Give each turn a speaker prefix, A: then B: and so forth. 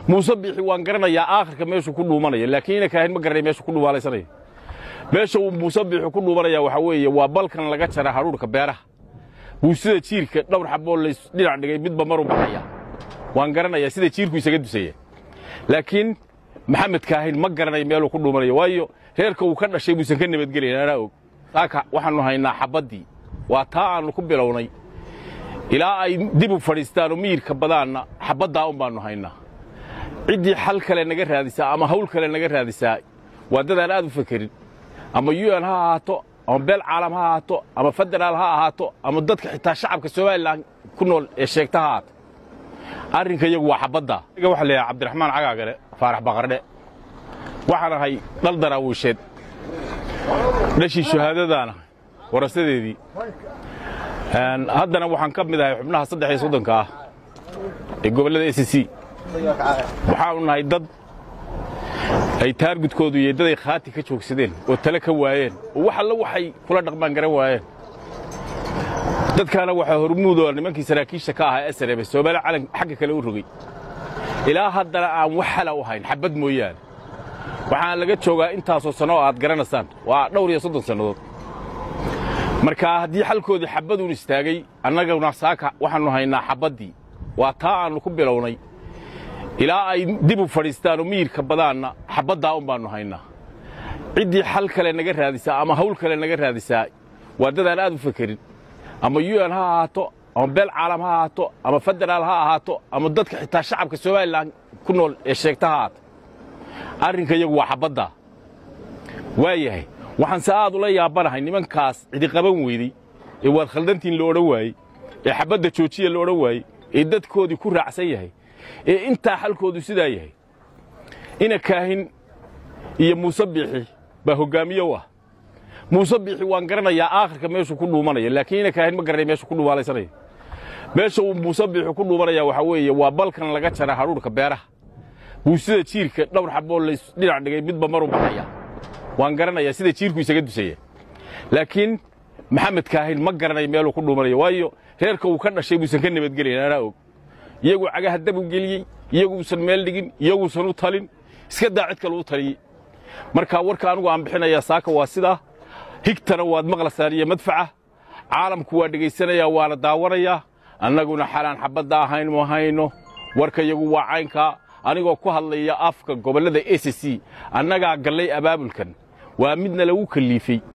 A: muuse biixi waan garanayaa aakhirka meeshuu ku dhuumanaya laakiin ina kaahin ma garanay meeshuu ku dhuumaalaysanaya meesha uu muuse biixi ku dhuumanaya waxaa weeye waa balkan laga jara hadhuurhka beeraha wuu sida jiirka dhowr xaboo lays dhinac dhigay midba maruu baxaya waan garanayaa sida jiirku isaga dusaya laakiin maxamed kaahin ma garanay meeluu ku dhuumanayo waayo reerka uu ka dhashay buusan ka nabadgelayn anaa og saaka waxaannu haynaa xabaddii waa taa aannu ku bilownay ilaa ay dib u fadhiistaan oo miyirka badaanna xabaddaa un baannu haynaa ciddii xal kale naga raadisaa ama hawl kale naga raadisaa waa dadaan aad u fakerin ama un ha ahaato ama beel caalam ha ahaato ama federaal ha ahaato ama dadka xitaa shacabka somalilan ku nool ee sheegta ha ahaato arrinka iyagu waa xabaddaa iga waxa leeyahay cabdiraxmaan cagaagale faarax baqardhe waxaan ahay dhal daraawiisheed dhashii shahaadadaana warasadeedii haddana waxaan ka mid ahay xubnaha saddex iyo soddonka ah ee gobollada s c waxaanu nahay dad ay taargudkoodu iyo daday khaati ka joogsadeen oo tale ka waayeen oo wax alla waxay kula dhaqmaan garan waayeen dadkaana waxaa hormuudoo nimankii saraakiisha ka ahaa esrebe soomaali calan xagga kale u rogay ilaa haddana aan wax hala u hayn xabbad mooyaane waxaan laga joogaa intaasoo sanno oo aad garanaysaan waa dhowr iyo soddon sannadood markaa haddii xalkoodii xabbaduun istaagay annaguna saaka waxaannu haynaa xabaddii waa taa aannu ku bilownay ilaa ay dib u fadhiistaan oo miyirka badaanna xabaddaa un baannu haynaa ciddii xal kale naga raadisaa ama hawl kale naga raadisaa waa dadaan aad u fakerin ama un ha ahaato ama beel caalam ha ahaato ama federaal ha ahaato ama dadka xitaa shacabka somalilan ku nool ee sheegta ha ahaato arrinka iyagu waa xabaddaa waayahay waxaanse aad ula yaabanahay nimankaas cidiqaban weydey ee waad khaldantiin lo odhan waayey ee xabadda joojiya lo odhan waayey ee dadkoodii ku raacsan yahay ee intaa xalkoodu sidaa yahay ina kaahin iyo muuse biixi baa hoggaamiye u ah muuse biixi waan garanayaa aakhirka meeshuu ku dhuumanaya laakiin ina kaahin ma garanay meeshuu ku dhuumaalaysanaya meesha uu muuse biixi ku dhuumanaya waxaa weeye waa balkan laga jara hadhuurhka beeraha wuu sida jiirka dhowr xaboo lays dhinac dhigay midba maruu baxaya waan garanayaa sida jiirku isaga dusaya laakiin maxamed kaahin ma garanay meeluu ku dhuumanayo waayo reerka uu ka dhashay buusan ka nabadgelayn anaa og iyaguu cagaha dab u geliyey iyaguusan meel dhigin iyaguusan u talin iska daa cid kale u taliyey markaa warka anugu aan bixinayaa saaka waa sidaa higtana waad maqlaysaan iyo madfaca caalamku waa dhegaysanayaa waana daawanayaa annaguna xalaan xabadda ahayn ma hayno warka iyagu waa caynkaa anigoo ku hadlaya afka gobollada s c annagaa gallay abaabulkan waa midna lagu kalliifey